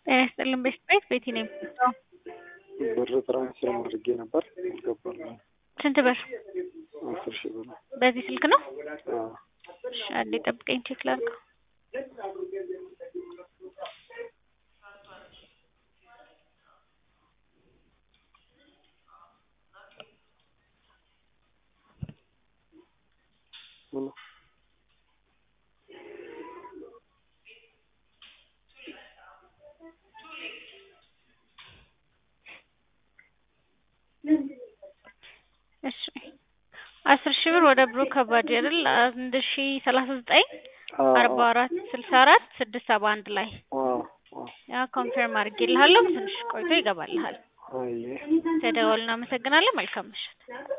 ጤና ይስጥልን ቤት ቤት ቤቲ ነኝ። ብር ትራንስፈር አድርጌ ነበር አልገባልኝም። ስንት ብር? አስር ሺህ ብር። በዚህ ስልክ ነው? አዎ። እሺ አንዴ ጠብቀኝ ቼክ ላድርገው። ምን ነው? እሺ አስር ሺህ ብር ወደ ብሩ ከባድ አይደል? አንድ ሺ ሰላሳ ዘጠኝ አዎ፣ አርባ አራት ስልሳ አራት ስድስት ሰባ አንድ ላይ አዎ፣ አዎ። ያ ኮንፈርም አድርጌልሃለሁ። ትንሽ ቆይቶ ይገባልሃል። አየ ተደወል። እናመሰግናለን። መልካም ምሽት።